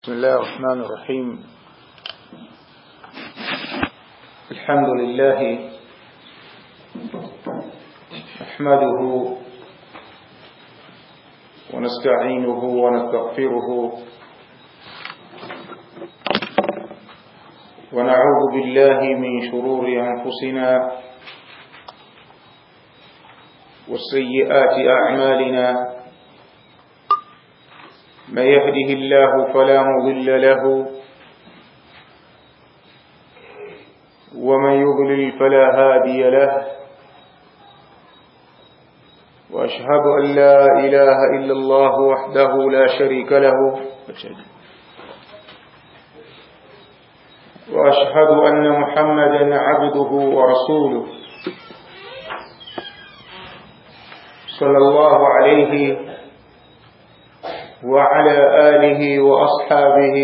بسم الله الرحمن الرحيم الحمد لله نحمده ونستعينه ونستغفره ونعوذ بالله من شرور أنفسنا والسيئات أعمالنا من يهده الله فلا مضل له ومن يضلل فلا هادي له وأشهد أن لا إله إلا الله وحده لا شريك له وأشهد أن محمدا عبده ورسوله صلى الله عليه وعلى آله وأصحابه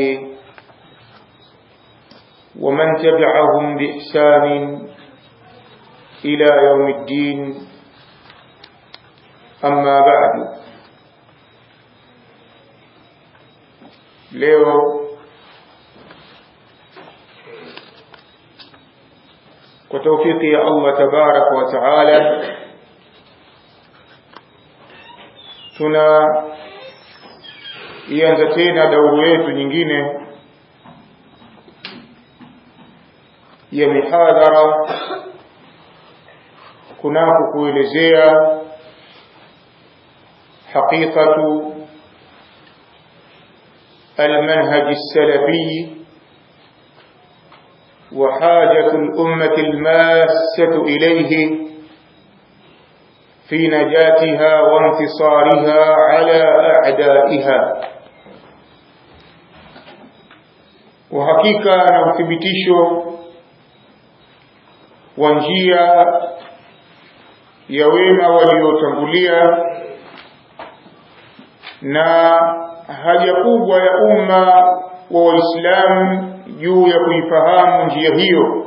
ومن تبعهم بإحسان إلى يوم الدين أما بعد leo kwa taufiki ya Allah tabaraka wa taala tuna ianza tena dauru yetu nyingine ya mihadhara kunako kuelezea haqiqatu المنهج السلفي وحاجة الأمة الماسة إليه في نجاتها وانتصارها على أعدائها uhakika na uthibitisho wa njia ya wema waliotangulia na haja kubwa ya umma wa waislamu juu ya kuifahamu njia hiyo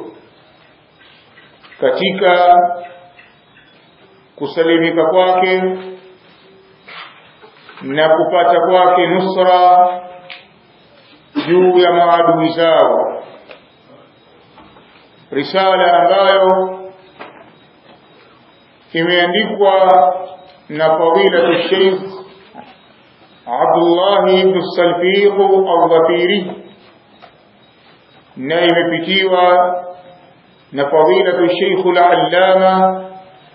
katika kusalimika kwake na kupata kwake nusra juu ya maadui zao risala ambayo imeandikwa na fadilatu Sheikh Abdullah ibn Salfiq al-Dhafiri na imepitiwa na fadilatu Sheikh al-Allama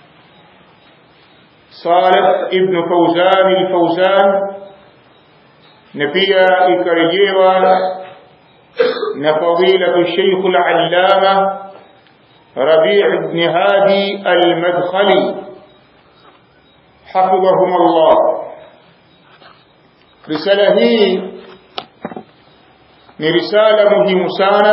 Salih ibn Fawzan al-Fawzan na pia ikarejewa na fadilatu Sheikh al-Allama Rabi' ibn Hadi al-Madkhali hafidhahum Allah risala hii ni risala muhimu sana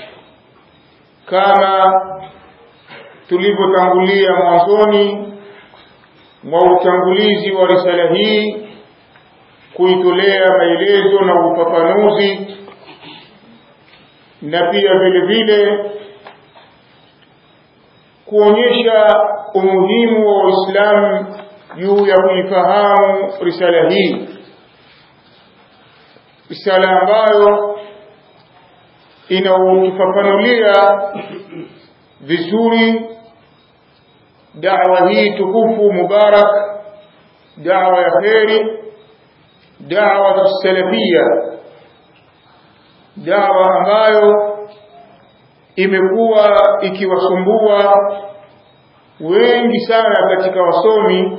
kama tulivyotangulia mwanzoni mwa utangulizi wa risala hii kuitolea maelezo na ufafanuzi na pia vile vile kuonyesha umuhimu wa Uislamu juu ya kuifahamu risala hii risala ambayo inaukifafanulia vizuri da'wa hii tukufu mubarak da'wa ya kheri da'wa salafia da'wa ambayo imekuwa ikiwasumbua wengi sana katika wasomi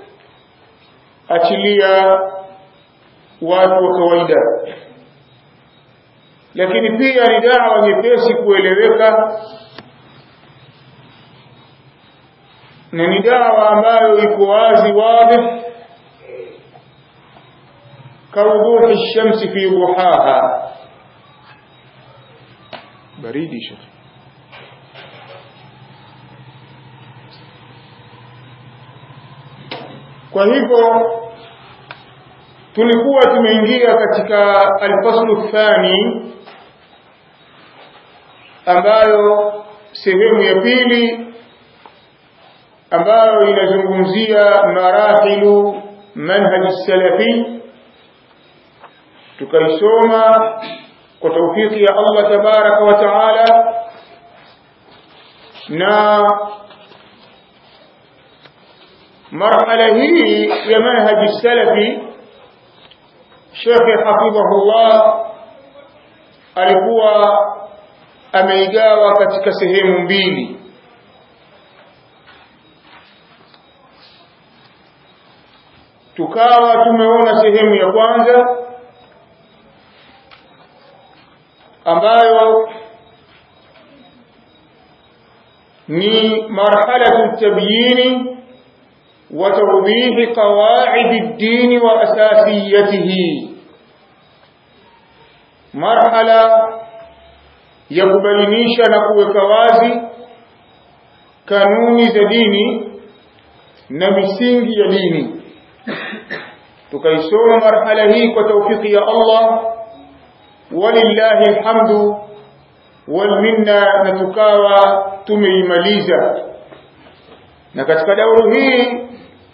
achilia watu wa kawaida lakini pia ni dawa nyepesi kueleweka na ni dawa ambayo iko wazi wazi كوضوح الشمس في ضحاها بريد شيخ kwa hivyo tulikuwa tumeingia katika alfaslu thani ambayo sehemu ya pili ambayo inazungumzia marahilu manhaj salafi tukaisoma kwa taufiki ya Allah tabaraka wa taala na marhala hii ya manhaji salafi Sheikh hafidhahullah alikuwa ameigawa katika sehemu mbili tukawa tumeona sehemu ya kwanza ambayo ni marhalatu tabyini wa tawdihi qawaid ad-din wa asasiyatihi marhala ya kubainisha na kuweka wazi kanuni za dini na misingi ya dini tukaisoma marhala hii kwa taufiki ya Allah walillahi alhamdu wal minna na tukawa tumeimaliza na katika dauru hii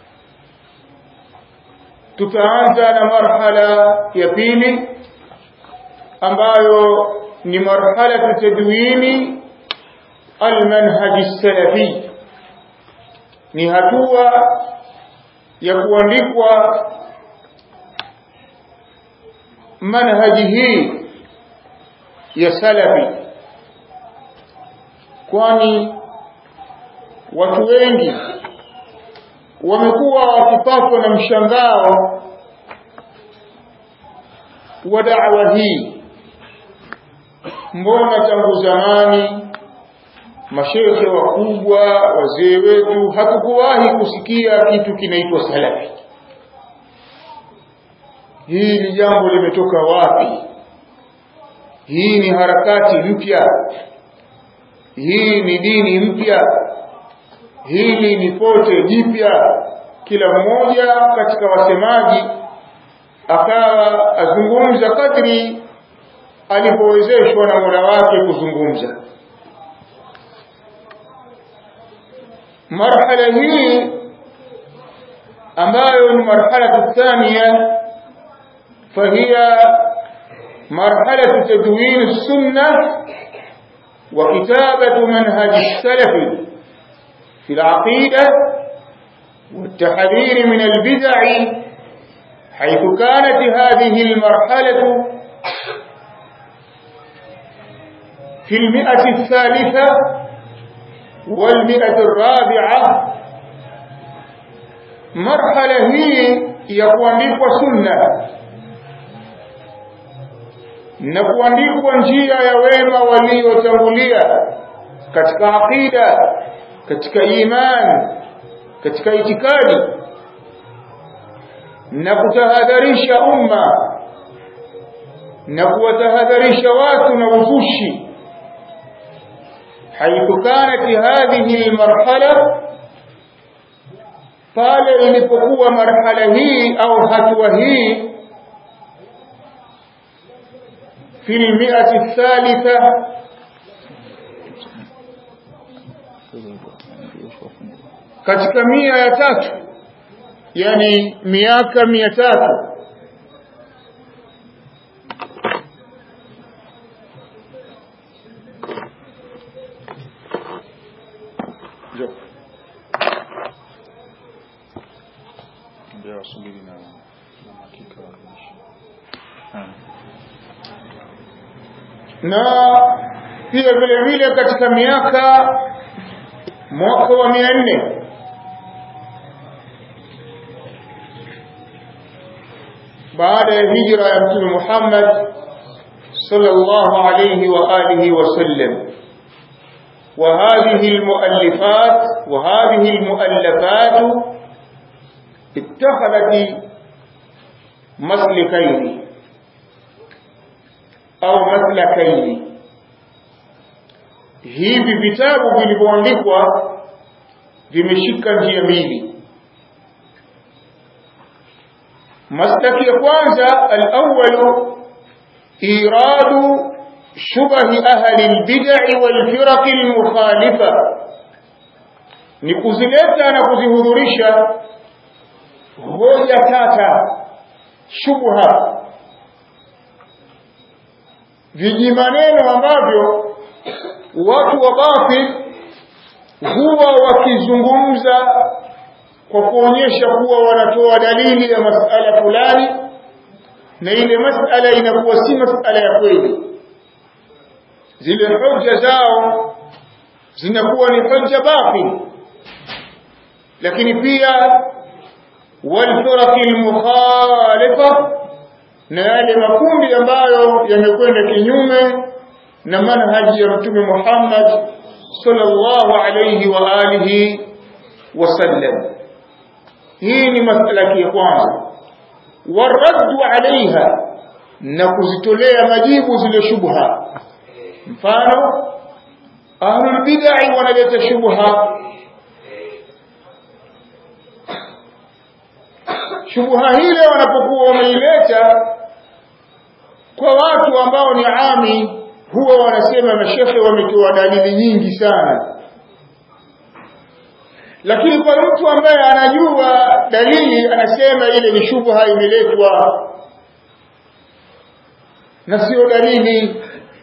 tutaanza na marhala ya pili ambayo ni marhala tadwini almanhaj salafi ni hatua ya kuandikwa manhaji hii ya salafi kwani watu wengi wamekuwa wakipatwa na mshangao wa da'wa hii mbona tangu zamani mashekhe wakubwa wazee wetu hatukuwahi kusikia kitu kinaitwa salafi hii ni jambo limetoka wapi hii ni harakati mpya hii ni dini mpya hili ni pote jipya kila mmoja katika wasemaji akawa azungumza kadri alipowezeshwa na Mola wake kuzungumza marhala hii ambayo ni marhala thania فهي مرحلة تدوين السنة وكتابة منهج السلف في العقيدة والتحذير من البدع حيث كانت هذه المرحلة في المئة الثالثة والمئة الرابعة مرحلة هي يقوم سنة na kuandikwa njia ya wema waliotangulia katika aqida katika imani katika itikadi na kutahadharisha umma na kuwatahadharisha watu na uzushi حيث كانت هذه المرحلة pale ilipokuwa marhala hii au hatua hii في المئة الثالثة katika mia ya tatu yani miaka mia tatu na pia vile vile katika miaka mwaka wa mia nne baada ya hijra ya mtume Muhammad sallallahu alayhi wa alihi wasallam وهذه المؤلفات وهذه المؤلفات اتخذت مسلكين au maslakaini hivi vitabu vilivyoandikwa vimeshika njia mbili maslaki ya kwanza al-awwal iradu shubahi ahli al-bid'i wal-firaq al-mukhalifa ni kuzileta na kuzihudhurisha hoja tata shubha vijimaneno ambavyo watu wa batil huwa wakizungumza kwa kuonyesha kuwa wanatoa dalili ya masala fulani na ile masala inakuwa si masala ya kweli zile hoja zao zinakuwa ni hoja batil lakini pia walfiraqi almukhalifa na yale makundi ambayo yamekwenda kinyume na manhaji ya mtume Muhammad sallallahu alayhi wa alihi wasallam hii ni masala ya kwanza waraddu alaiha na kuzitolea majibu zile shubha mfano ahlul bid'ah wanaleta shubha shubha hile wanapokuwa wameileta kwa watu ambao ni ami huwa wanasema mashehe wametoa dalili nyingi sana lakini kwa mtu ambaye anajua dalili anasema ile ni shubha imeletwa na sio dalili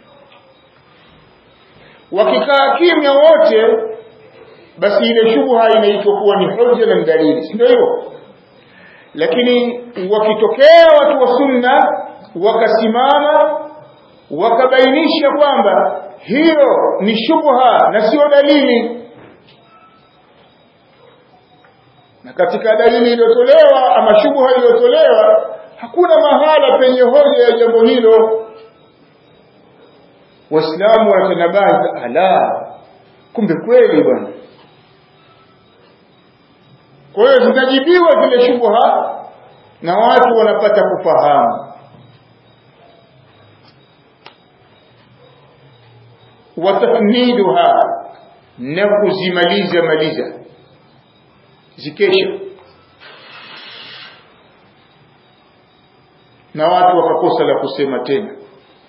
wakikaa kimya wote basi ile shubha inaitwa kuwa ni hoja na dalili si ndio hivyo lakini wakitokea watu wa sunna wakasimama wakabainisha kwamba hiyo ni shubha na sio dalili na katika dalili iliyotolewa ama shubha iliyotolewa hakuna mahala penye hoja ya jambo hilo waislamu wanatanabahi ala kumbe kweli bwana kwa hiyo zinajibiwa zile shubha na watu wanapata kufahamu watafniduha na kuzimaliza maliza zikesha na watu wakakosa la kusema tena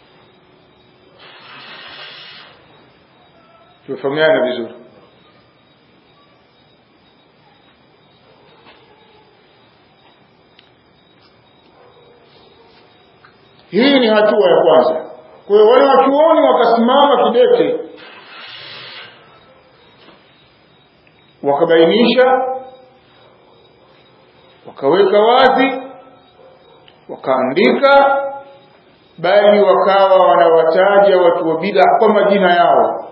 tumefahamiana vizuri hii ni hatua ya kwanza kwa hiyo wale wachuoni wakasimama kidete wakabainisha wakaweka wazi wakaandika bali wakawa wanawataja watu wa bid'a kwa majina yao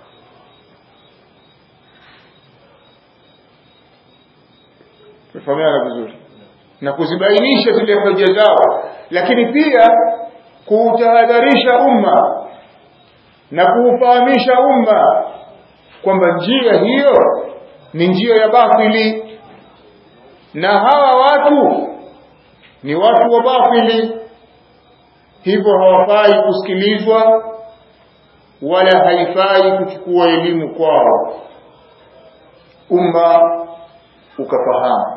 tufahamiana vizuri na kuzibainisha zile hoja zao lakini pia kuutahadharisha umma na kuufahamisha umma kwamba njia hiyo ni njia ya batili na hawa watu ni watu wa batili hivyo hawafai kusikilizwa wala haifai kuchukua elimu kwao umma ukafahamu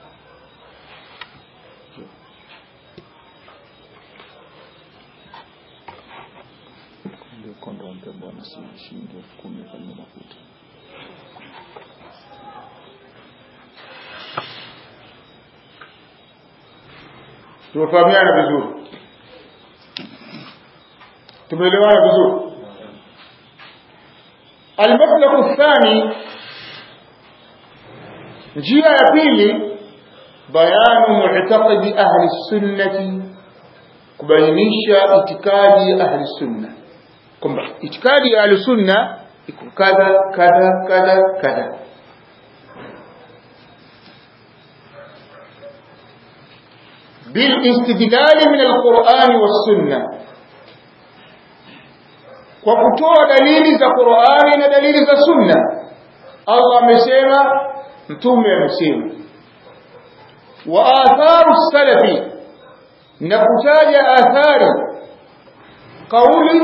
shilingi elfu kumi kwenye mafuta tumefahamiana vizuri tumeelewana vizuri almaslaku thani njia ya pili bayanu mu'taqidi ahli sunnati kubainisha itikadi ya ahli sunna kwamba itikadi ya ahli sunna iko kadha kadha kadha kadha بالاستدلال من القرآن والسنة وكتوى دليل ذا قرآن ودليل ذا سنة الله مسيما متوم مسيما وآثار السلف نكتاج آثار قول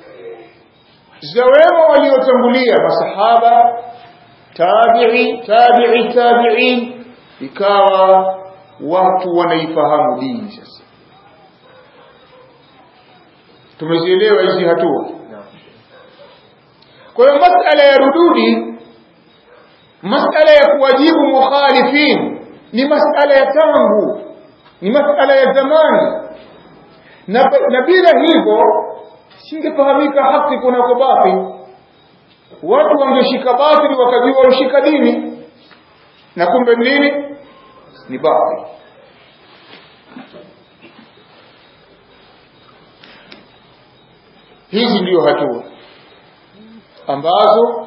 زويما وليوتنبلية مصحابة تابعي تابعي تابعين ikawa watu wanaifahamu dini sasa tumezielewa hizi hatua kwa hiyo masala ya rududi masala ya kuwajibu mukhalifin ni masala ya tangu ni masala ya zamani na, na bila hivyo singefahamika haki kunako batil watu wangeshika batili wakajua wamshika dini na kumbe nini ni batil hizi ndiyo hatua ambazo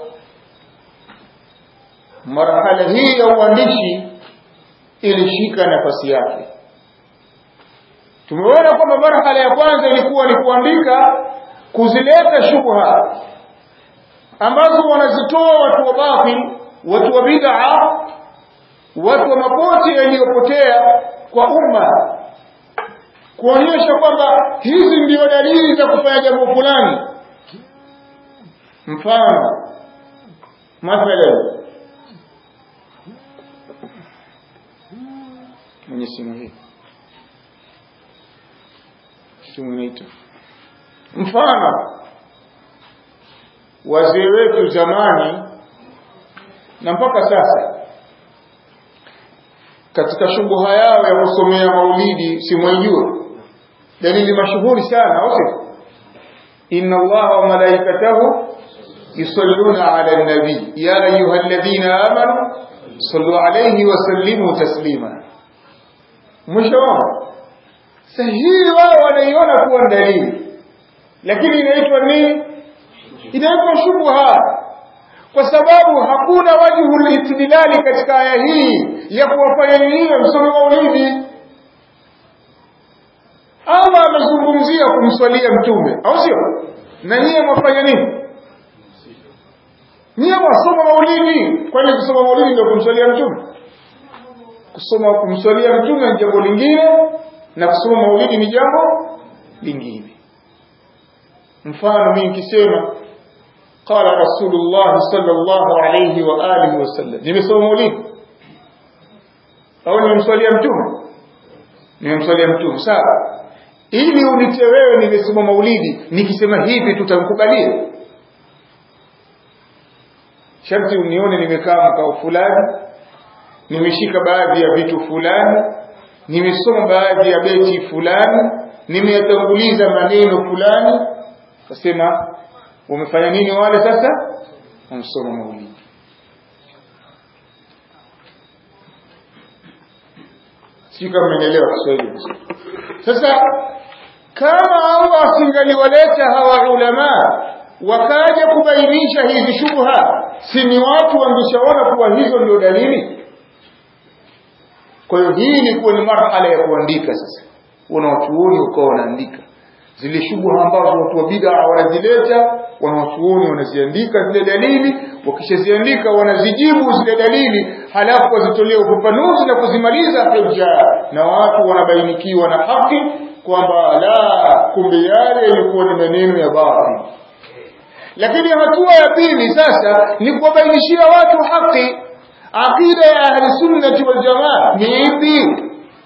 marhala hii ya uandishi ilishika nafasi yake tumeona kwamba marhala ya kwanza ilikuwa ni kuandika kuzileta shubha ambazo wanazitoa watu wa batil watu wa bid'a watu wa mapote yaliyopotea kwa umma kuonyesha kwamba hizi ndio dalili za kufanya jambo fulani mfano mathalan mwenye simu hii simu inaitwa mfano wazee wetu zamani na mpaka sasa katika shubuha yao ya kusomea maulidi simwaijua dalili mashuhuri sana au sio inna allaha wa malaikatahu yusalluna ala nabi ya ayuha alladhina amanu sallu alayhi wa sallimu taslima mwishoona sahihi wao wanaiona kuwa dalili lakini inaitwa nini inaitwa shubha kwa sababu hakuna wajhu litidlali katika aya hii ya kuwafanya nyinyi msome maulidi Allah amezungumzia kumswalia mtume au sio na nyie mwafanya nini nyie mwasoma maulidi kwani kusoma maulidi ndio kumswalia mtume kusoma kumswalia mtume ni jambo lingine na kusoma maulidi ni jambo lingine mfano mimi nikisema قال رسول الله صلى الله عليه وآله وسلم nimesoma maulidi au nimemswalia mtume nimemswalia mtume sawa ili unite wewe nimesoma maulidi nikisema hivi tutamkubalia sharti unione nimekaa mkao fulani nimeshika baadhi ya vitu fulani nimesoma baadhi ya beti fulani nimeyatanguliza maneno fulani kasema wamefanya nini wale sasa wamsoma maulidi si kama mmenielewa Kiswahili sasa kama Allah asingaliwaleta hawa ulama wakaja kubainisha hizi shubha si ni watu wangeshaona kuwa hizo ndio dalili kwa hiyo hii ilikuwa ni marhala ya kuandika sasa wanawachuoni ukawa wanaandika zile shubha ambazo watu wa bid'a wanazileta wanawachuoni wanaziandika zile dalili wakishaziandika wanazijibu zile dalili halafu wazitolee ufafanuzi na kuzimaliza hujja na watu wanabainikiwa na haki kwamba la kumbe yale yalikuwa ni maneno ya batil lakini hatua ya pili sasa ni kuwabainishia watu haki aqida ya ahli sunnati wal jamaa ni ipi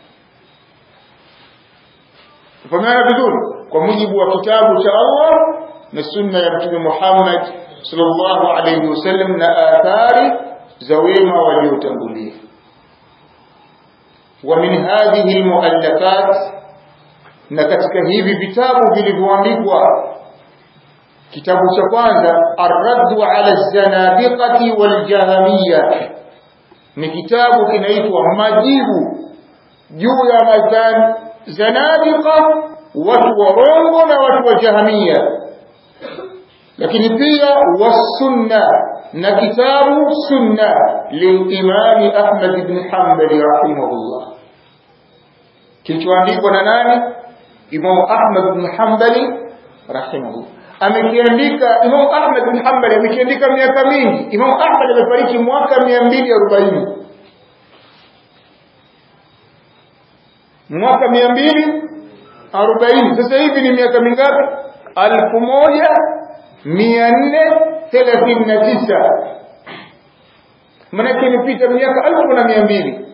Tufahamana vizuri kwa mujibu wa kitabu cha Allah na sunna ya Mtume Muhammad sallallahu alayhi wasallam na athari za wema waliotangulia. Wa min hadhihi almuallafat, na katika hivi vitabu vilivyoandikwa, kitabu cha kwanza Ar-Raddu ala Zanadiqati wal Jahamiyya, ni kitabu kinaitwa Majibu juu ya madhan zanadiqa watu warongo na watu wa jahamia lakini pia wasunna na kitabu sunna lilimami Ahmad ibn Hanbali rahimahullah kilichoandikwa na nani Imam Ahmad ibn Hanbali rahimahullah amekiandika Imam Ahmad ibn Hanbali amekiandika miaka mingi Imam Ahmad amefariki mwaka 240 mwaka 240 sasa hivi ni miaka mingapi alfu moja mia nne thelathini na tisa manake imepita miaka alfu na mia mbili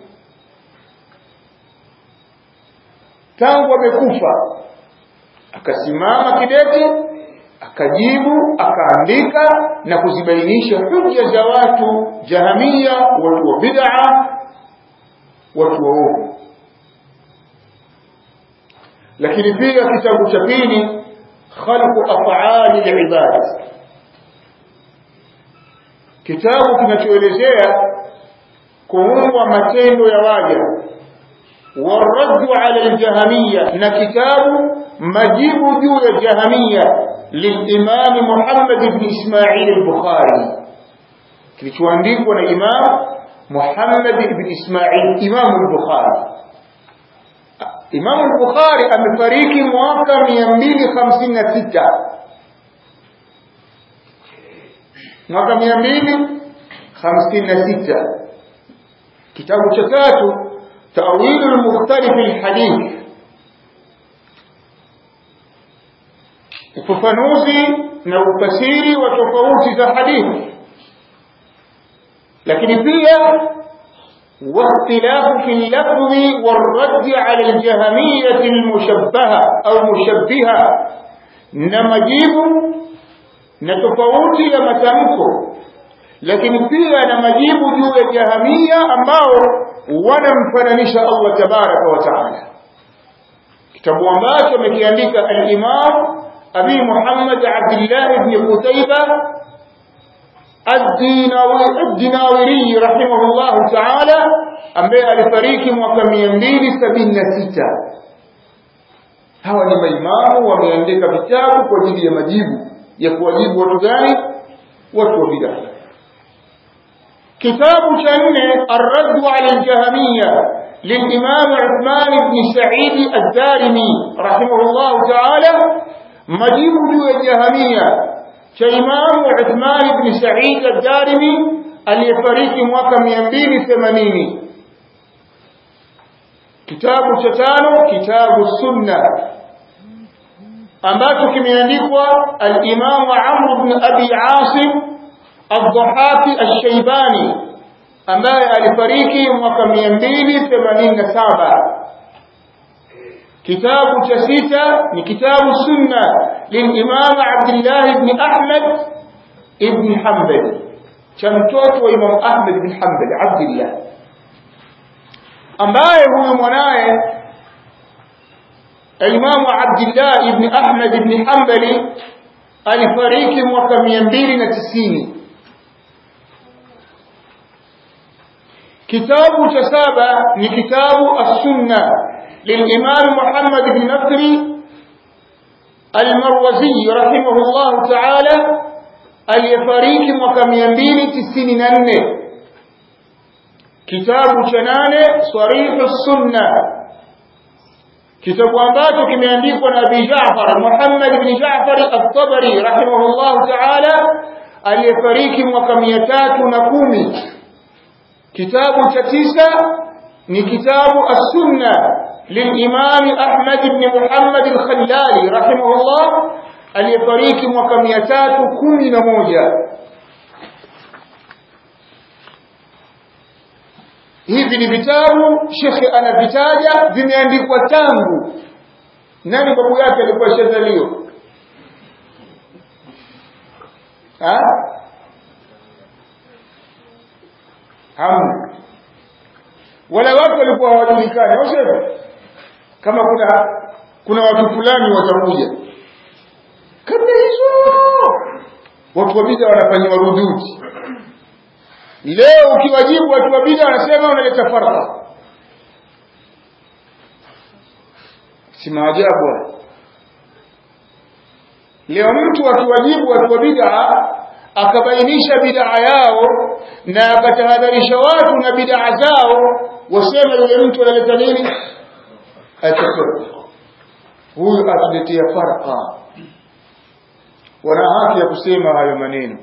tangu amekufa akasimama kidete akajibu akaandika na kuzibainisha hujja za watu jahamia watu wa bid'a watu waovu lakini pia kitabu cha pili khalqu af'ali al-ibad kitabu kinachoelezea kuumbwa matendo ya waja والرد على الجهمية نكتاب مجيب جو الجهمية للإمام محمد بن إسماعيل البخاري kilichoandikwa na Imam Muhammad ibn Ismail Imam al-Bukhari Imam al-Bukhari amefariki mwaka 256 mwaka 256 kitabu cha tatu تأويل المختلف الحديث ufafanuzi na ufasiri wa tofauti za hadithi lakini pia واختلاف في اللفظ والرد على الجهمية المشبهة أو مشبهة نمجيب نتفوتي لما تمكو lakini pia na majibu juu ya jahamia ambao wanamfananisha Allah tabaraka wa taala kitabu ambacho amekiandika al-Imam Abi Muhammad Abdullah ibn Qutayba ad-Dinawiri rahimahullah taala ambaye alifariki mwaka 276 hawa ni maimamu wameandika vitabu kwa ajili ya majibu ya kuwajibu watu gani watu wa bid'ah كتاب شنه الرد على الجهمية للإمام عثمان بن سعيد الدارمي رحمه الله تعالى مجيب جو الجهمية كإمام عثمان بن سعيد الدارمي اليفريق موكم ينبين ثمانين كتاب شتانو كتاب السنة ambacho kimeandikwa al-Imam Amr ibn Abi Asim الضحاك الشيباني ambaye alifariki mwaka 287 kitabu cha sita ni kitabu sunna lilimam Abdullah ibn Ahmad ibn Hanbal cha mtoto wa Imam Ahmad ibn Hanbal Abdullah ambaye huyu mwanaye Imam Abdullah ibn Ahmad ibn Hanbali alifariki mwaka 290 kitabu cha saba ni kitabu as-sunna للإمام محمد بن نصر المروزي رحمه الله تعالى اليفاريك وكمينبين تسين ننه كتاب شنانه صريح السنة كتاب ambacho kimeandikwa na Abi Ja'far Muhammad ibn Ja'far at-Tabari rahimahullah ta'ala aliyefariki mwaka 310 kitabu cha tisa ni kitabu as-sunna للإمام أحمد بن محمد الخلالي رحمه الله aliyefariki mwaka 311 hivi ni vitabu shekhe anavitaja vimeandikwa tangu nani babu yake alikuwa shazalio hamna wala watu walikuwa hawajulikani au sivyo kama kuna kuna watu fulani watakuja kabla hizo watu wa bid'a wanafanyiwa rududi leo ukiwajibu watu wa bid'a wanasema unaleta farqa si maajabu leo mtu akiwajibu watu wa bid'a akabainisha bid'a yao na akatahadharisha watu na bid'a zao wasema yule mtu analeta nini achokoe huyu atuletea farqa wana haki ya kusema hayo maneno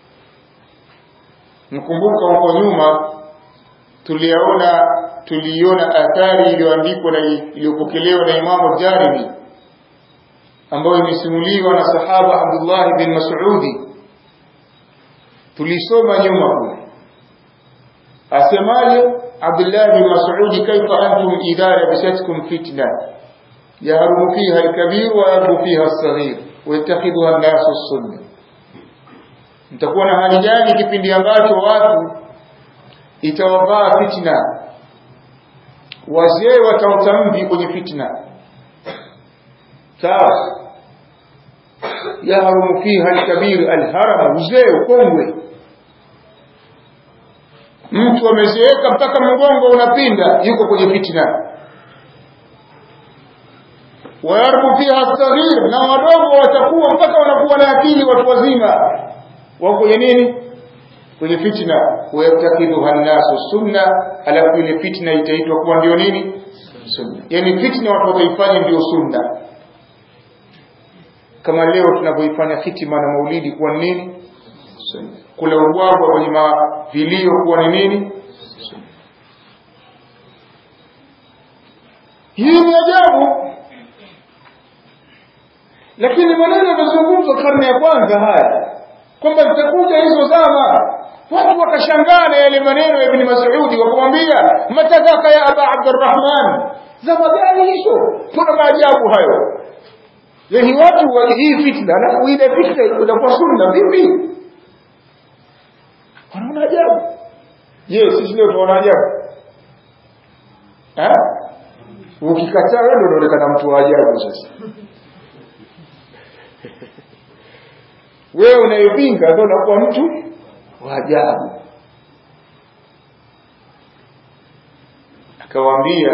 mkumbuka huko nyuma tuliona tuliona athari iliyoandikwa na iliyopokelewa na Imamu Jarimi ambayo imesimuliwa na sahaba Abdullah bin Mas'udi tulisoma nyuma kule asemaje Abdullah bin Mas'udi kaifa antum idha labisatkum fitna yahrumu fiha al-kabir wa yarbu fiha as-saghir wa yattakhidhuha an-nasu as-sunnah mtakuwa na hali gani kipindi ambacho watu itawavaa fitna wazee wataota mvi kwenye fitna sawa yahrumu fiha alkabir alharam uzee ukongwe mtu amezeeka mpaka mgongo unapinda yuko kwenye fitna wayarbu fiha saghir na wadogo watakuwa mpaka wanakuwa na akili watu wazima wako kwenye nini kwenye fitna wayatakidhuha nnasu sunna alafu ile fitna itaitwa kuwa ndio nini sunna yani fitna watu wataifanya ndio sunna kama leo tunavyoifanya hitima na maulidi kuwa ni nini sunna kula ubwabwa kwenye mavilio kuwa ni nini sunna hii ni ajabu lakini maneno yamezungumzwa karne ya kwanza haya kwamba zitakuja hizo zama watu wakashangaa na yale maneno ya ibn Mas'udi wakamwambia matadaka ya aba Abdurrahman zama gani hizo kuna maajabu hayo yani watu wa hii fitna alafu ile fitna itakuwa sunna vipi wanaona ajabu je sisi leo tunaona ajabu eh ukikataa wewe ndio unaonekana mtu wa ajabu sasa wewe unayepinga ndio unakuwa mtu wa ajabu akawaambia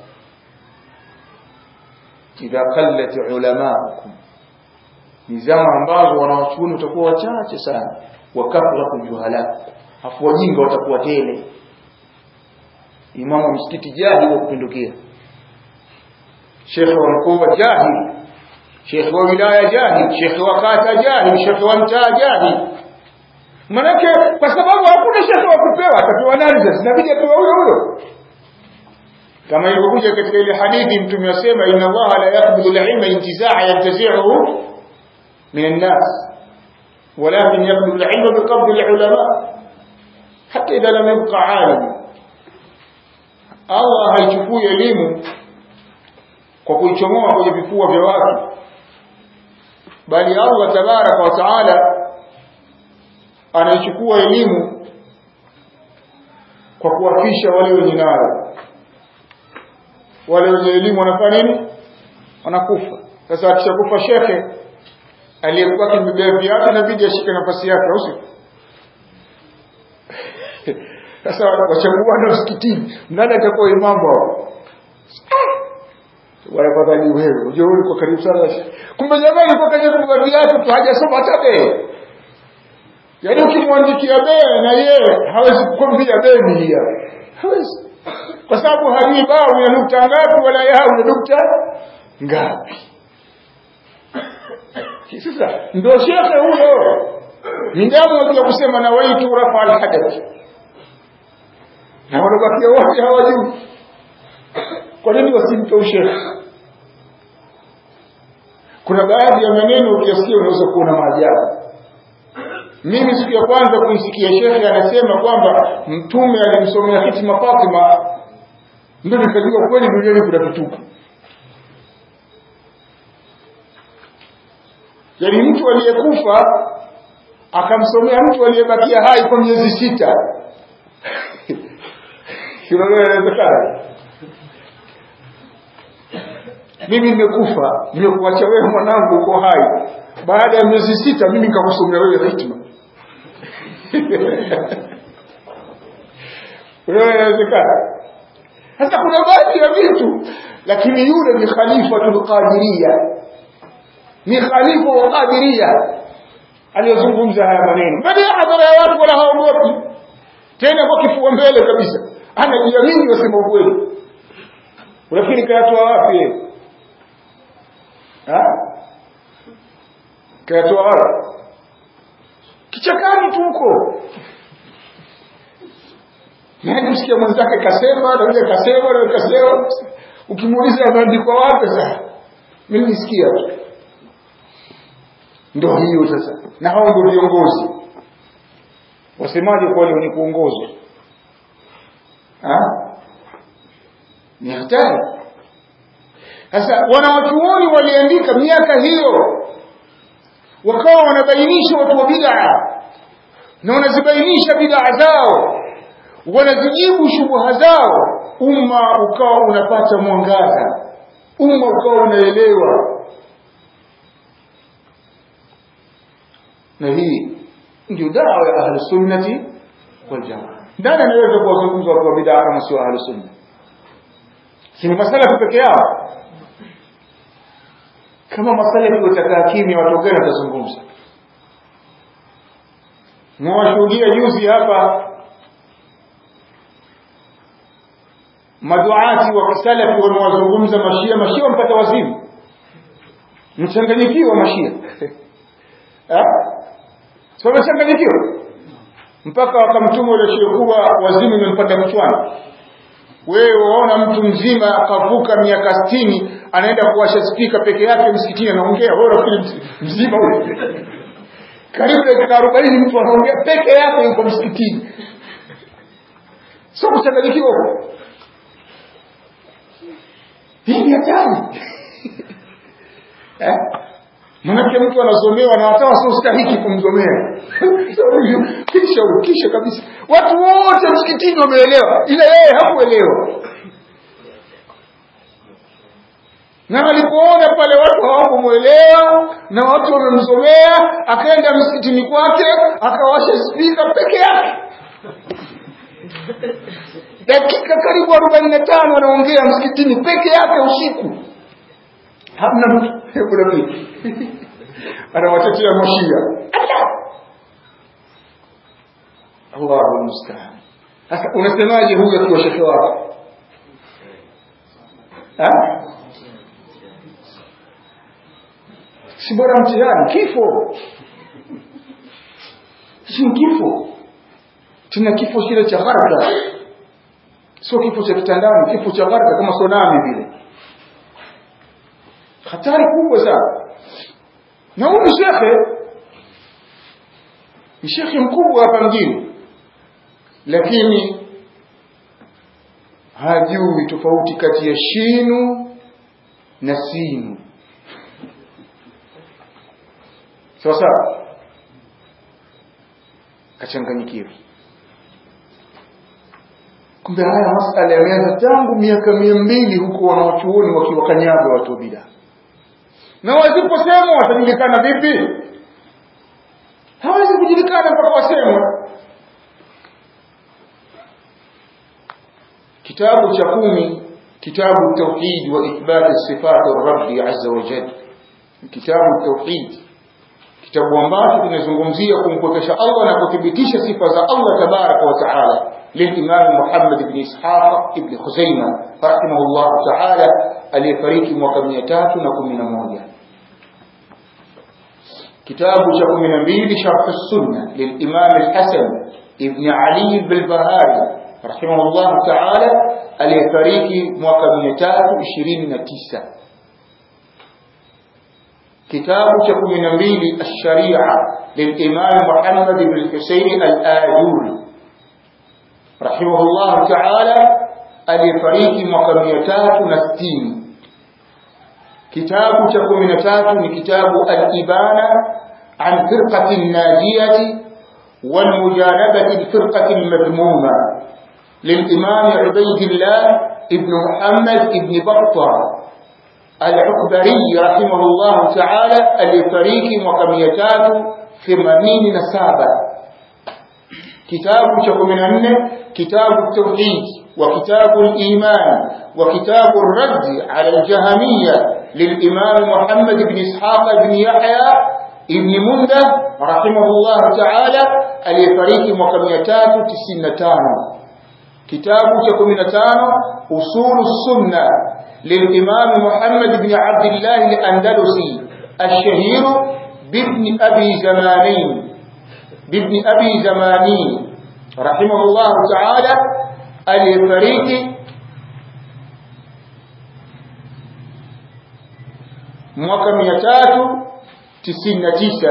idha qallat ulamaukum ni zama ambazo wanawachuoni watakuwa wachache sana wakafratu juhala afu wajinga watakuwa tele imamu wa msikiti jahili wa kupindukia shekhe wa mkoa jahili shekhe wa wilaya jahili shekhe wa kata jahili shekhe wa mtaa jahili manake kwa sababu hakuna shekhe wa kupewa atapewa nani sasa inabidi apewa huyo huyo kama ilivyokuja katika ile hadithi mtume asema inna allaha la yaqbidu al-ilma intizaa yantazi'uhu min an-nas ولكن يقبل العلم بقبض العلماء حتى إذا لم يبقى عالم Allah haichukui elimu kwa kuichomoa kwenye vifua vya watu bali Allah tabaraka wa taala anaichukua elimu kwa kuwafisha wale wenye nayo wale wenye elimu wanafanya nini wanakufa sasa akishakufa shekhe aliyekuwa akimebeba viatu inabidi ashike nafasi yake au sio sasa wachaguana msikitini nani atakuwa imamu hao wala fadhali wewe unajua wewe uko karibu sana kumbe jamaa alikuwa kaje kubeba viatu tu hajasoma hata bei yaani ukimwandikia bei na yeye hawezi kukwambia bei ni hiyo hawezi kwa sababu hajui bao ina nukta ngapi wala yao ina nukta ngapi sasa ndio shekhe huyo ndamu ya kusema na waitu rafa alhadath na wanabakia wote hawajui kwa nini wasimpe ushekhe kuna baadhi ya maneno ukiyasikia unaweza kuona maajabu mimi siku ya kwanza kuisikia shekhe anasema kwamba mtume alimsomea hitima Fatima ndio nikajua kweli duniani kuna kitupu yaani mtu aliyekufa akamsomea mtu aliyebakia hai kwa miezi sita inawezekana mimi nimekufa nimekuacha wewe mwanangu uko hai baada ya miezi sita mimi nikakusomea wewe hikma inawezekana sasa kuna baadhi ya vitu lakini yule ni khalifatul qadiria ni khalifa wa qadiria aliyozungumza haya maneno mbele ya hadhara ya watu wala haogopi tena kwa kifua mbele kabisa anajiamini wasema ukweli unafikiri kayatoa wapi yeye kayatoa wapi kichakani tu huko nani msikia mwenzake kasema na yule kasema na yule kasema ukimuuliza ameandikwa wapi sasa mimi nisikia tu ndio hiyo sasa na hao ndio viongozi wasemaje kwa wale wenye kuongozwa ni hatari sasa wanawachuoni waliandika miaka hiyo wakawa wanabainisha watu wa bid'a na wanazibainisha bid'a zao wanazijibu shubuha zao umma ukawa unapata mwangaza umma ukawa unaelewa na hii ndio dawa ya ahli sunnati wal jamaa nani anaweza kuwazungumza watu wa bid'a kama sio ahli sunna si ni masala peke yao kama masala watakaa kimya watu gani watazungumza mwashuhudia juzi hapa maduati wa kisalafi wamewazungumza mashia mashia wampata wazimu mchanganyikiwa mashia so wamechanganyikiwa mpaka wakamtuma ule shehe kuwa wazimu imempanda kichwani wewe waona mtu mzima akavuka miaka sitini anaenda kuwasha spika peke yake msikitini anaongea wewe unafikiri mzima ule karibu dakika arobaini mtu anaongea peke yake yuko msikitini sio kuchanganyikiwa huko hii ni hatari eh? manake mtu anazomewa na hata wasiostahiki kumzomea kisha kisha kabisa watu wote msikitini wameelewa ila yeye hakuelewa na alipoona pale watu hawakumwelewa na watu wamemzomea akaenda msikitini kwake akawasha spika peke yake dakika karibu arobaini na tano anaongea msikitini peke yake usiku hamna mtu kuna vipi anawatetea mashia Allahu musta'an sasa unasemaje huyu akiwa shekhe wako si bora mtihani kifo si kifo tuna kifo kile cha gharqa sio kifo cha kitandani kifo cha gharqa kama tsunami vile hatari kubwa sana na huyu shekhe ni shekhe mkubwa hapa mjini lakini hajui tofauti kati ya shinu na sinu sawa sawa kachanganyikiwa kumbe haya masala yameanza tangu miaka mia mbili huko wanawachuoni wakiwakanyaga watu wa bidaa na wasiposemwa watajulikana vipi hawezi kujulikana mpaka wasemwe kitabu cha kumi kitabu tauhid wa ithbat sifat rabbi azza wa jalla kitabu tauhid kitabu ambacho kinazungumzia kumpokesha Allah na kuthibitisha sifa za Allah tabaraka wa taala للإمام محمد بن إسحاق ابن خزيمة رحمه الله تعالى aliyefariki mwaka mia tatu na kumi na moja kitabu cha kumi na mbili sharh sunna lilimam alhasan ibn ali bilbahari rahimahullah taala aliyefariki mwaka mia tatu ishirini na tisa kitabu cha kumi na mbili alsharia lilimam muhammad bn husein alajuri rahimahullah taala aliyefariki mwaka mia tatu na sitini kitabu cha kumi na tatu ni kitabu al-ibana an firqati najiyati والمجانبة الفرقة المذمومة للإمام عبيد الله ابن محمد ابن بطة العكبري رحمه الله تعالى الفريق وكميتات ثمانين نسابة كتاب شكم كتاب التوحيد وكتاب الإيمان وكتاب الرد على الجهمية للإمام محمد بن إسحاق بن يحيى ابن مندة رحمه الله تعالى اليفريق مكميتات تسنتان كتاب تكمنتان أصول السنة للإمام محمد بن عبد الله الأندلسي الشهير بابن أبي زمانين بابن أبي زمانين رحمه الله تعالى aliyefariki mwaka mia tatu tisini na tisa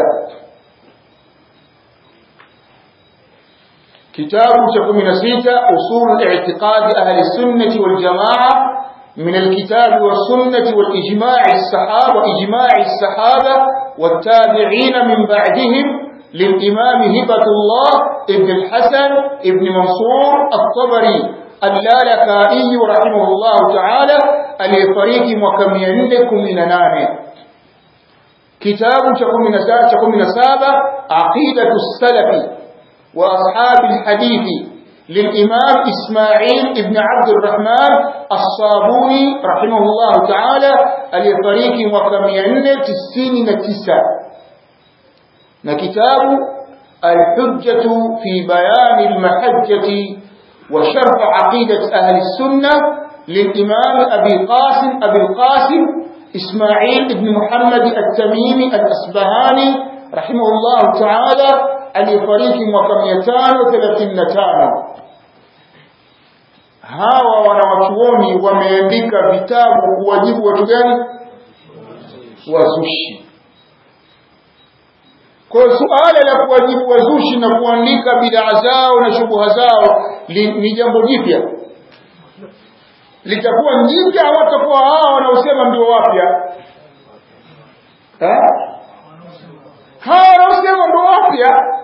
kitabu cha kumi na sita usul i'tiqadi ahli sunnati wal jamaa من الكتاب والسنة والإجماع الصحابة وإجماع الصحابة والتابعين من بعدهم للإمام هبة الله ابن الحسن ابن منصور الطبري اللالكائي رحمه الله تعالى الفريق وكم ينلكم من نانه kitabu cha 17 cha 17 aqidatu salafi wa ashabi alhadithi للإمام إسماعيل ابن عبد الرحمن الصابوني رحمه الله تعالى اليطريق وكميان تسين نتسا نكتاب الحجة في بيان المحجة وشرح عقيدة أهل السنة للإمام أبي قاسم أبي القاسم إسماعيل بن محمد التميمي الأسبهاني رحمه الله تعالى aliyefariki mwaka 535 hawa wanawachuoni wameandika vitabu kuwajibu watu gani wazushi kwa suala la kuwajibu wazushi na kuandika bidaa zao na shubuha zao li, ni jambo jipya litakuwa jipya au watakuwa hawa wanaosema ndio wapya hawa wanaosema ndio wapya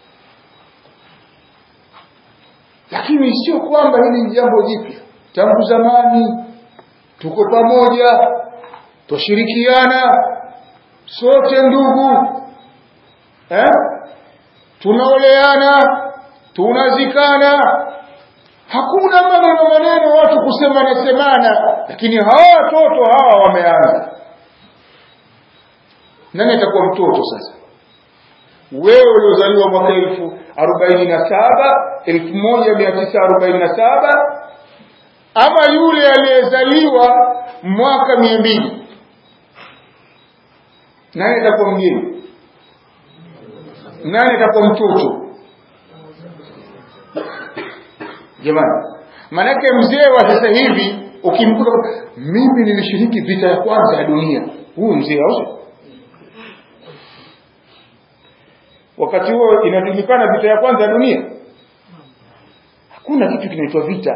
lakini sio kwamba hili ni jambo jipya tangu zamani tuko pamoja twashirikiana sote ndugu eh? tunaoleana tunazikana hakuna maneno maneno watu kusemana semana lakini hawa watoto hawa wameanza nani atakuwa mtoto sasa wewe uliozaliwa mwaka elfu arobaini na saba elfu moja mia tisa arobaini na saba ama yule aliyezaliwa mwaka mia mbili nani atakuwa mgeni nani atakuwa mtoto jamani manake mzee wa sasa hivi ukimkuta mimi nilishiriki vita ya kwanza ya dunia huyu mzee au wakati huo inajulikana vita ya kwanza ya dunia hakuna kitu kinaitwa vita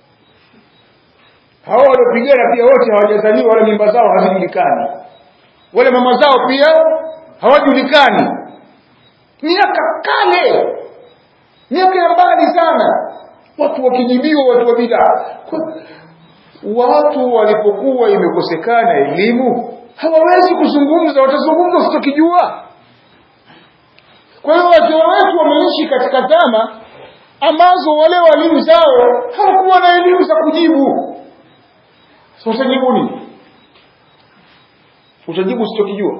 hao waliopigana pia wote hawajazaliwa wala mimba zao hazijulikani wale mama zao pia hawajulikani miaka kale miaka ya mbali sana watu wakijibiwa watu wa bidaa watu walipokuwa imekosekana elimu hawawezi kuzungumza watazungumza usitokijua kwa hiyo wazee wetu wameishi katika zama ambazo wale walimu zao hawakuwa na elimu za kujibu so utajibu nini utajibu usichokijua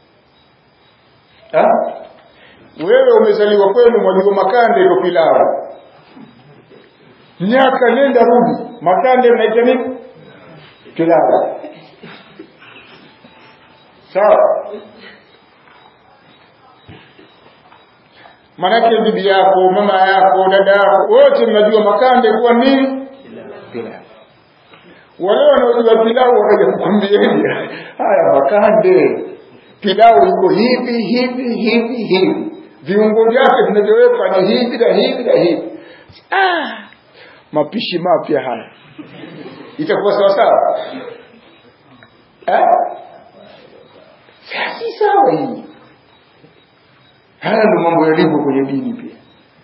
wewe umezaliwa kwenu mwajua makande ndo pilau miaka nenda rudi makande mnaita nini pilau sawa manake bibi yako mama yako dada yako wote mnajua makande kuwa nini pilau wale wanaojua pilau wakaja kukwambieni haya makande pilau iko hivi hivi hivi hivi viungo vyake vinavyowekwa ni hivi na hivi na hivi ah, mapishi mapya haya itakuwa sawa sawa eh? si sawa hii haya ndo mambo yalivyo kwenye dini pia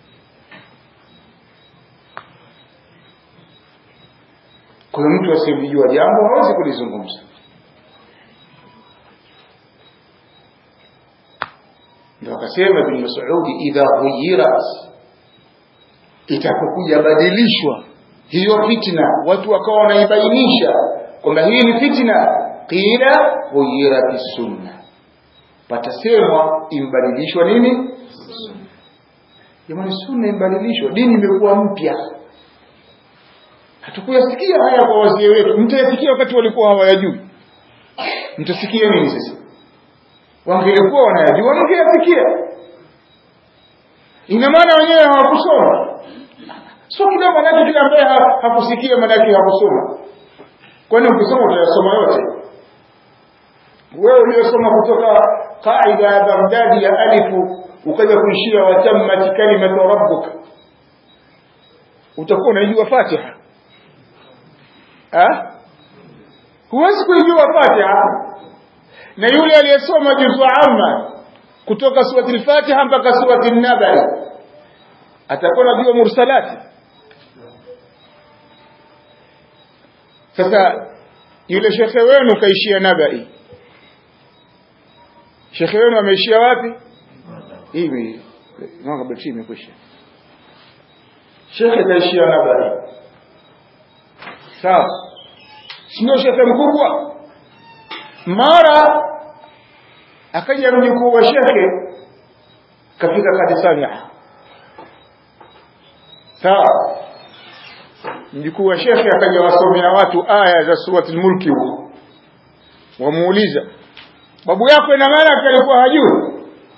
kwa hiyo mtu asiyelijua jambo hawezi kulizungumza ndio akasema ibn Mas'ud idha ghuyirat itapokuja badilishwa hiyo fitna watu wakawa wanaibainisha kwamba hii ni fitna qila ghuyirat sunna patasemwa imbadilishwa nini jamani sunna imbadilishwa dini imekuwa mpya hatukuyasikia haya kwa wazee wetu mtayasikia wakati walikuwa hawayajui mtasikia nini sasa wangelikuwa wanayajua mngeyasikia ina maana wenyewe hawakusoma sio kila manake kila ambaye hakusikia manake hakusoma kwani ukisoma utayasoma yote wewe uliyosoma kutoka qaida ya Baghdadi ya alifu ukaja kuishia watammat kalimatu rabbuk utakuwa unaijua Fatiha ah huwezi kuijua Fatiha na yule aliyesoma juzu amma kutoka surati al-Fatiha mpaka surati an-Naba atakuwa anajua mursalati sasa yule shekhe wenu kaishia Nabai shekhe wenu ameishia wapi hivi mwaka betri imekwisha shekhe kaishia nabari sawa sindio shekhe mkubwa mara akaja mjukuu wa shekhe kafika kadisani sawa mjukuu wa shekhe akaja wasomea watu aya za surati lmulki huko wamuuliza babu yako ina maana alikuwa hajui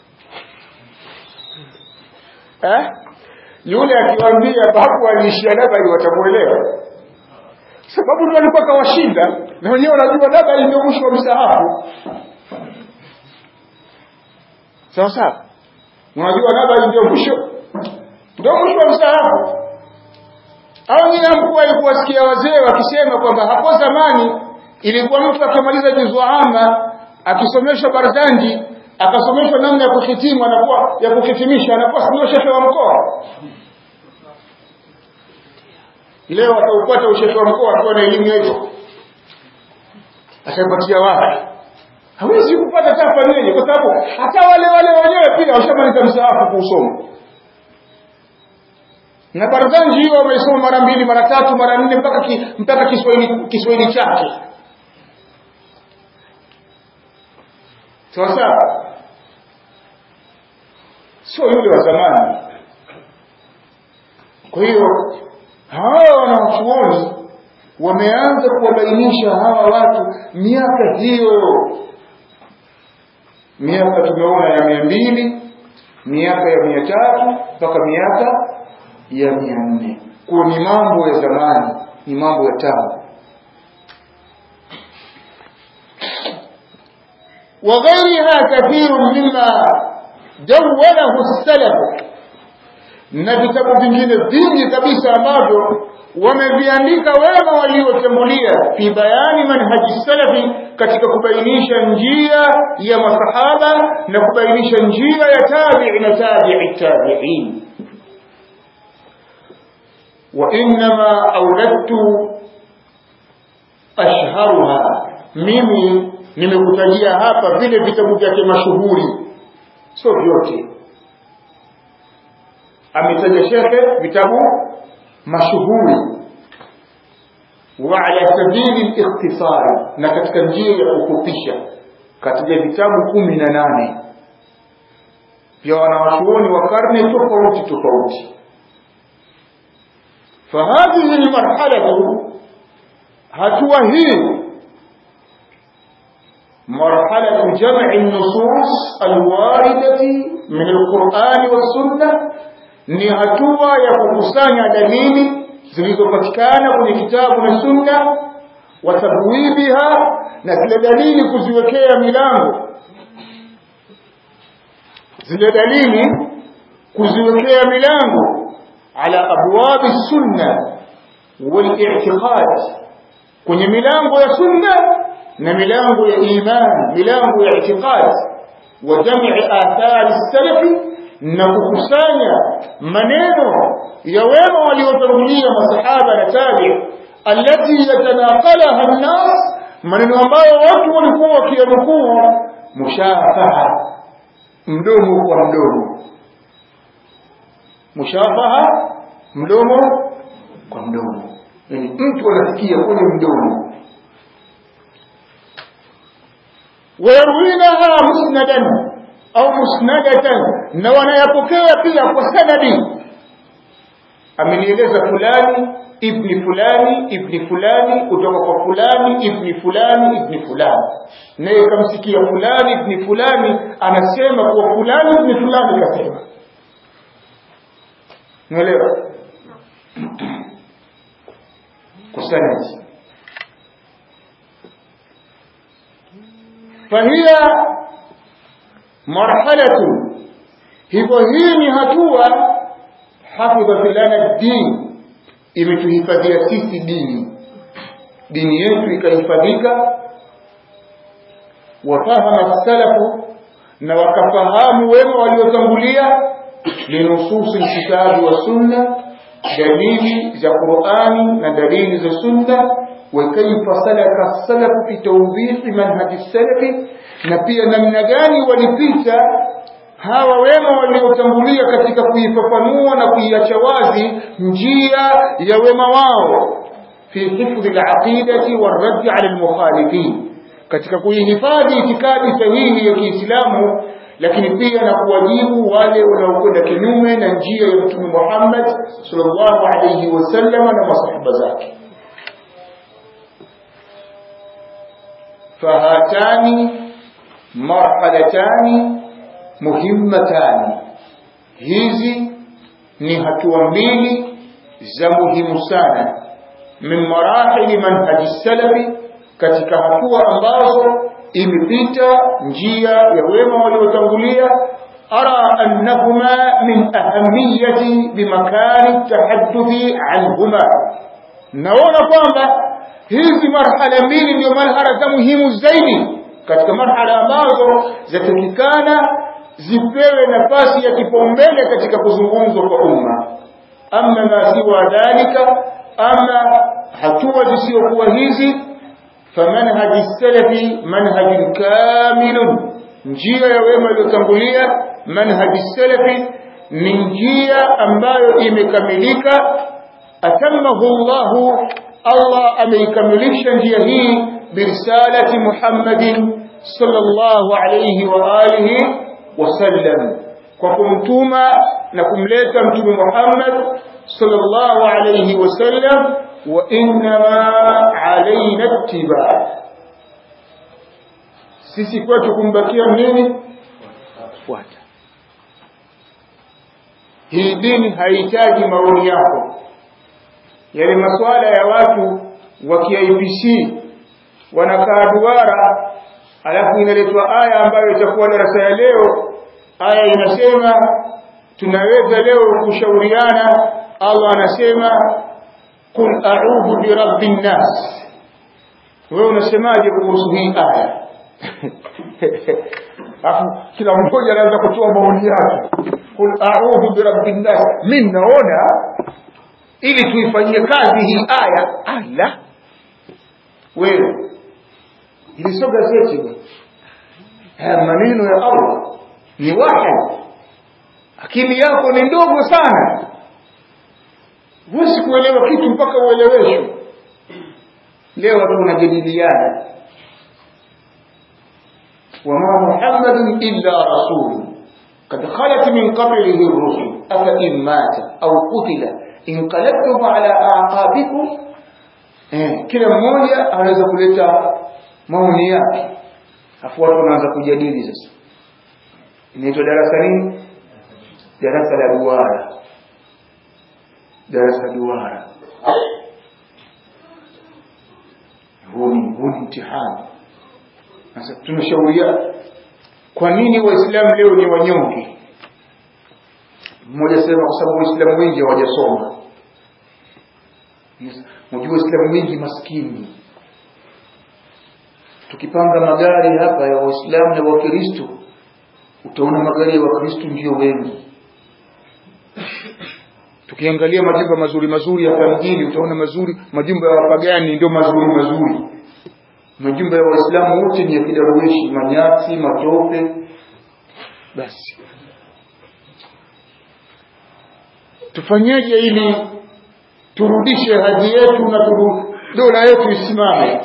eh? yule akiwaambia babu aliishia labari watamuelewa sababu ndo alikuwa kawashinda na wenyewe wanajua labari ndio mwisho wa msahafu sawa sawa unajua labari ndio mwisho ndio mwisho wa msahafu au nyinyi hamkuwahi kuwasikia wazee wakisema kwamba hapo zamani ilikuwa mtu akimaliza juzu ama akisomeshwa barzanji akasomeshwa namna ya kuhitimu anakuwa ya kuhitimisha anakuwa ndio shekhe wa mkoa leo ataupata ushehe wa mkoa akiwa na elimu ya hivyo ataipatia wapi hawezi kupata tafanyeje kwa sababu hata wale wale wenyewe pia washamaliza msaafu kuusoma na barzanji hiyo wameisoma mara mbili mara tatu mara nne mpaka ki, mpaka Kiswahili Kiswahili chake sawa sawa sio yule wa zamani kwa hiyo hawa wanawachuoni wameanza kuwabainisha hawa watu miaka hiyo miaka tumeona ya mia mbili miaka ya mia tatu mpaka miaka ya mia nne kuwa ni mambo ya zamani ni mambo ya tamu وغيرها كثير مما جوله السلف na vitabu vingine vingi kabisa ambavyo wameviandika wema waliotangulia fi bayani manhaji salafi katika kubainisha njia ya masahaba na kubainisha njia ya tabi'i na tabi'i tabi'in wa inma awladtu ashharuha mimi nimekutajia hapa vile vitabu vyake mashuhuri sio vyote ametaja shekhe vitabu mashuhuri wa ala sabili likhtisari na katika njia ya kufupisha kataja vitabu kumi na nane vya wanawachuoni wa karne tofauti tofauti fahadhihi lmarhalatu hatua hii مرحلة جمع النصوص الواردة من القرآن والسنة ni hatua ya kukusanya dalili zilizopatikana kwenye kitabu na sunna wa tabwibiha na zile dalili kuziwekea milango zile dalili kuziwekea milango ala abwabi sunna wal-i'tiqad kwenye milango ya sunna na milango ya iman milango ya i'tiqad wa jam'i athari salafi na kukusanya maneno ya wema waliotangulia masahaba na tabi allati yatanaqalaha an-nas maneno ambayo watu walikuwa wakiyanukuu mushafaha mdomo kwa mdomo mushafaha mdomo kwa mdomo yani mtu anasikia kwenye mdomo wayarwinaha musnadan au musnadatan na wanayapokea pia kwa sanadi amenieleza fulani ibni fulani ibni fulani kutoka kwa fulani ibni fulani ibni fulani naye kamsikia fulani ibni fulani anasema kuwa fulani ibni fulani kasema unaelewa kwa sanadi fahiya marhalatu hivyo hii ni hatua hafidhat lana din imetuhifadhia sisi dini dini yetu ikahifadhika wafahama salafu na wakafahamu wema waliotangulia linususi lkitabi wa sunna dalili za qurani na dalili za sunna وكيف سلك السلف في توضيح منهج السلف na pia namna gani walipita hawa wema waliotangulia katika kuifafanua na kuiacha wazi njia ya wema wao fi hifdhi al-aqidati war-radd 'ala al-mukhalifin katika kuihifadhi itikadi sahihi ya Kiislamu lakini pia na kuwajibu wale wanaokwenda kinyume na njia ya Mtume Muhammad sallallahu alayhi wasallam na masahaba zake fahatani marhalatani muhimmatani hizi ni hatua mbili za muhimu sana min marahili manhaji salafi katika hatua ambazo imepita njia ya wema waliotangulia ara annahuma min ahamiyati bimakani tahadduthi anhuma naona kwamba hizi marhala mbili ndio marhala za muhimu zaidi katika marhala ambazo zatakikana zipewe nafasi ya kipaumbele katika kuzungumzwa kwa umma ama ma siwa dhalika ama hatua zisizokuwa hizi فمنهج السلف منهج كامل njia ya wema iliyotangulia manhaji salafi ni njia ambayo imekamilika atamahu Allahu Allah ameikamilisha njia hii birisalati Muhammadin sallallahu alayhi wa alihi wasallam kwa kumtuma na kumleta mtume Muhammad sallallahu alayhi wasallam wa innama alaina ittiba sisi kwetu kumbakia nini fuata hii dini haihitaji maoni yako yale masuala ya watu wa KIPC wanakaa duara alafu inaletwa aya ambayo itakuwa darasa ya leo aya inasema tunaweza leo kushauriana Allah anasema qul a'udhu bi rabbin nas wewe unasemaje kuhusu hii aya alafu kila mmoja anaanza kutoa maoni yake qul a'udhu bi rabbin nas mimi naona ili tuifanyie kazi hii aya ala wewe ili sio gazeti haya maneno ya Allah ni wahi akili yako ni ndogo sana huwezi kuelewa kitu mpaka ueleweshwe leo watu wanajadiliana wama muhammadun illa rasul قد خلت من قبله الرسل أفإن مات أو قتل انقلبتم على أعقابكم eh, kila mmoja anaweza kuleta maoni yake afu watu wanaanza kujadili sasa inaitwa darasa nini darasa la duara darasa duara huu ni huu ni mtihani sasa tunashauria kwa nini waislamu leo ni wanyonge mmoja sema kwa sababu waislamu wengi hawajasoma Unajua waislamu wengi maskini tukipanga magari hapa ya waislamu na wakristo utaona magari ya wakristo ndio wengi tukiangalia majumba mazuri mazuri hapa mjini utaona mazuri majumba ya wapagani ndio mazuri mazuri majumba ya waislamu wote ni ya kidarueshi manyasi matope basi tufanyeje ili turudishe hadhi yetu na turu, dola yetu isimame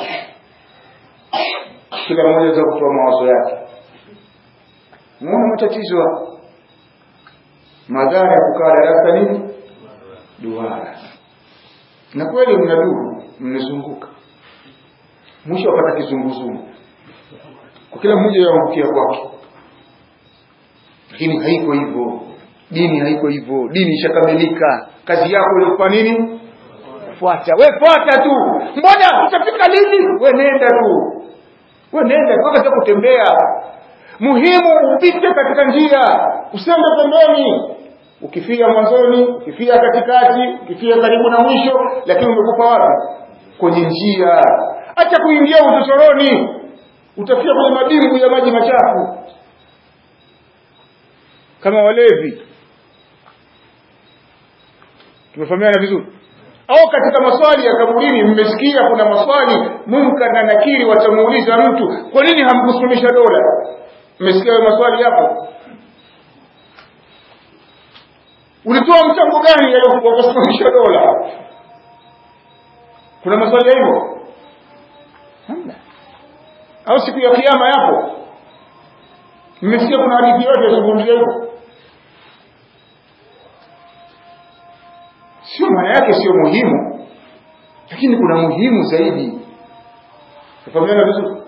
kila mmoja za kutoa mawazo yake muona matatizo madhara ya kukaa darasa nini duara na kweli mna duru mmezunguka mwisho apata kizunguzungu kwa kila mmoja yaangukia kwake lakini haiko hivyo dini haiko hivyo dini ishakamilika kazi yako ilikuwa nini fuata we fuata tu mbona utafika lini we nenda tu we nenda kwa kazi kutembea muhimu upite katika njia usende pembeni ukifia mwanzoni ukifia katikati ukifia karibu na mwisho lakini umekufa wapi kwenye njia acha kuingia uchochoroni utafia kwenye madimbu ya maji machafu kama walevi tumefahamiana vizuri au katika maswali ya kaburini mmesikia kuna maswali munkar na nakiri watamuuliza mtu kwa nini hamkusimamisha dola mmesikia hayo maswali hapo ulitoa mchango gani wa kusimamisha dola kuna maswali ya hivyo hamna au siku ya kiyama yapo mmesikia kuna hadithi yote yazungumzia hivyo sio maana yake sio muhimu lakini kuna muhimu zaidi tafahamiana vizuri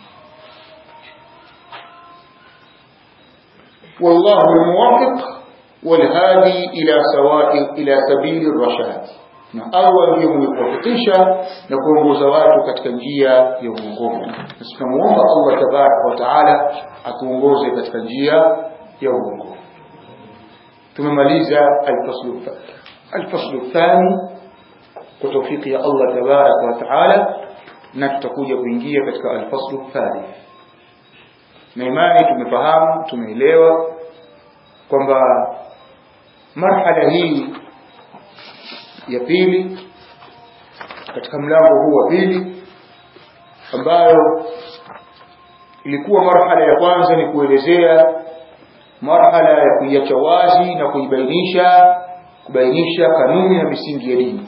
والله الموفق والهادي إلى سواء إلى سبيل الرشاد na Allah ndiye mwenye na kuongoza watu katika njia ya uongofu. Na tunamuomba Allah tabaraka wa taala atuongoze katika njia ya uongofu. Tumemaliza alfaslu alfaslu thani kwa taufiki ya Allah tabaraka wa taala, na tutakuja kuingia katika alfaslu thalith. Na imani tumefahamu, tumeelewa kwamba marhala hii ya pili katika mlango huu wa pili ambayo ilikuwa marhala ya kwanza ni kuelezea marhala ya kuiacha wazi na kuibainisha kubainisha kanuni na misingi ya dini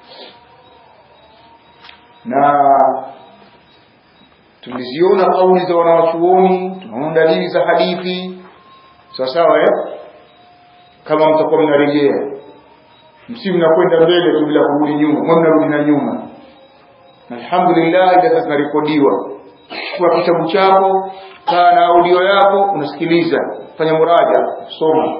na tuliziona kauli za wanawachuoni tunaona dalili za hadithi sawa sawa eh kama mtakuwa mnarejea msi mnakwenda mbele tu bila kurudi nyuma mwa mnarudi na nyuma alhamdulillah ila sasa narekodiwa chukua kitabu chako kaa na audio yako unasikiliza fanya muraja soma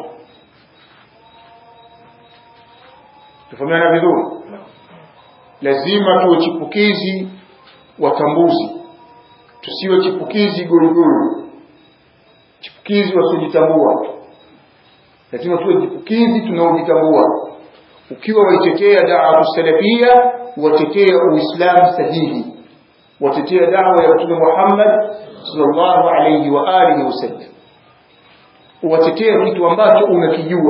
tufahamiana vizuri lazima tuwe chipukizi watambuzi tusiwe chipukizi gorugoro chipukizi wasiojitambua lazima tuwe chipukizi tunaojitambua ukiwa waitetea dawa salafia watetea uislamu sahihi watetea dawa ya mtume Muhammad sallallahu alayhi wa alihi wasallam watetea kitu ambacho unakijua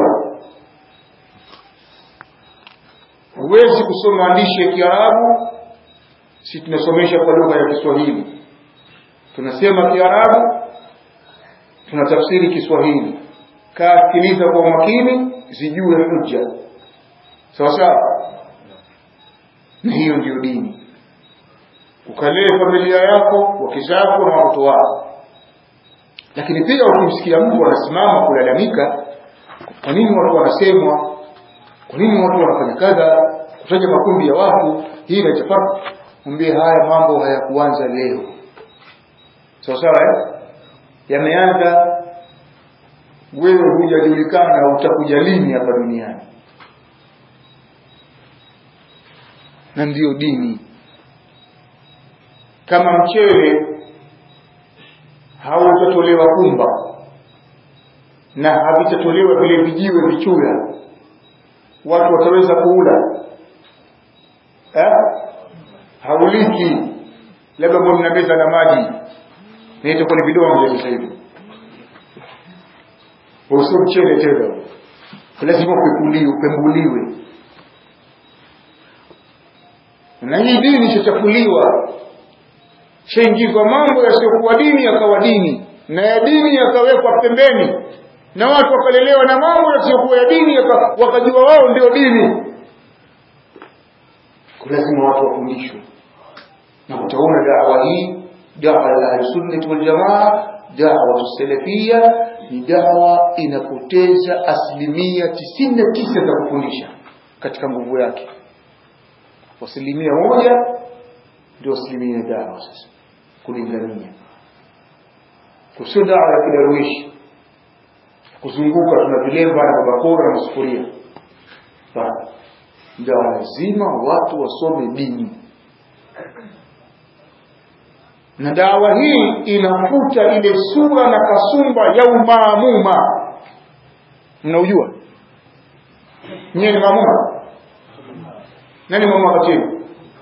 huwezi kusoma maandishi ya Kiarabu si tunasomesha kwa lugha ya Kiswahili tunasema Kiarabu tunatafsiri Kiswahili kaa sikiliza kwa umakini zijue hujja sawa sawa na hiyo ndiyo dini ukalee familia yako wake zako na watoto wako lakini pia ukimsikia mtu anasimama kulalamika kwa nini watu wanasemwa kwa nini watu wanafanya kadha kutaja makundi ya watu hii inachafaka mwambie haya mambo hayakuanza leo sawa sawa eh? yameanza wewe hujajulikana utakuja lini hapa duniani na ndiyo dini kama mchele hautatolewa kumba na havitatolewa vile vijiwe vichura watu wataweza kuula eh? hauliki labda mbona mna meza na maji na itakuwa ni vidonge sasa hivi usio mchele tena lazima upekuliwe upembuliwe na hii dini ishachafuliwa shaingizwa mambo yasiyokuwa dini yakawa dini na ya dini yakawekwa pembeni na watu wakalelewa na mambo yasiyokuwa ya dini wakajua wao ndio dini lazima watu wafundishwe na utaona dawa hii dawa ya ahlusunnati waljamaa dawa salafia ni dawa inapoteza asilimia tisini na tisa za kufundisha katika nguvu yake asilimia moja ndio asilimia dawa sasa kulingania kusio dawa ya kidaruishi kuzunguka tuna vilemba na babakora na sufuria dawa lazima watu wasome dini na dawa hii inafuta ile sura na kasumba ya umaamuma mnaujua nyewe ni maamuma nani maamuma kati yenu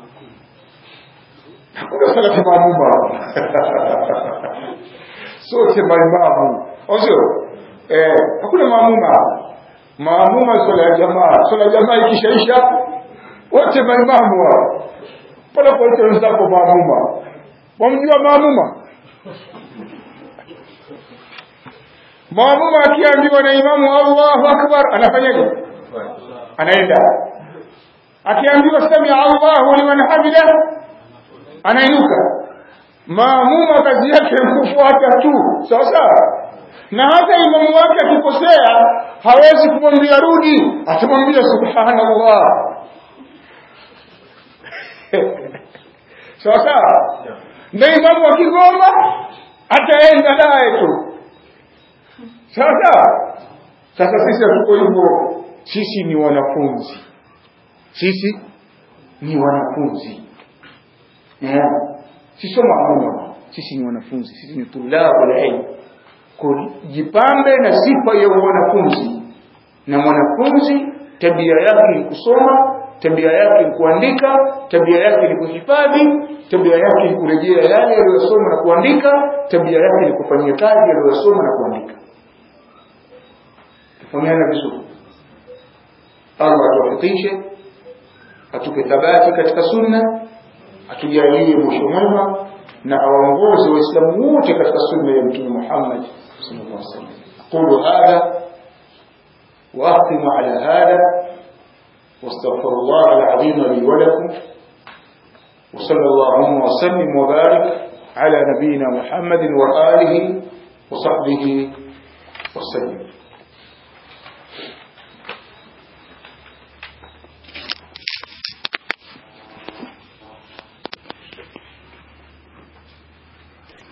hakuna salafi maamuma sote maimamu au sio eh hakuna maamuma maamuma swala ya jamaa swala ya jamaa ikishaisha wote maimamu wao pale kuwaita wenzako maamuma wamjua maamuma maamuma akiambiwa na imamu allahu akbar anafanyaje anaenda akiambiwa samia allahu liman hamida anainuka maamuma kazi yake kufuata tu sawa sawa na hata imamu wake akikosea hawezi kumwambia rudi atamwambia subhanallah sawa sawa na imamu akigoma ataenda naye tu sawa sawa sasa sisi hatuko hivyo sisi ni wanafunzi sisi ni wanafunzi yeah. sisi maamuma sisi ni wanafunzi sisi ni tulabu ilmu kujipambe na sifa ya wanafunzi na mwanafunzi tabia yake ni kusoma tabia yake ni kuandika tabia yake ni kuhifadhi tabia yake ni kurejea yale aliyosoma na kuandika tabia yake ni kufanyia kazi aliyosoma na kuandika tufahamiana vizuri allah atuwafikishe atupe thabati katika sunna atujalie mwisho mwema na awaongoze waislamu wote katika sunna ya mtume muhammad sallallahu alaihi wasallam aqulu hadha واختم على هذا واستغفر الله العظيم لي ولكم وصلى اللهم وسلم وبارك على نبينا محمد وآله وصحبه وسلم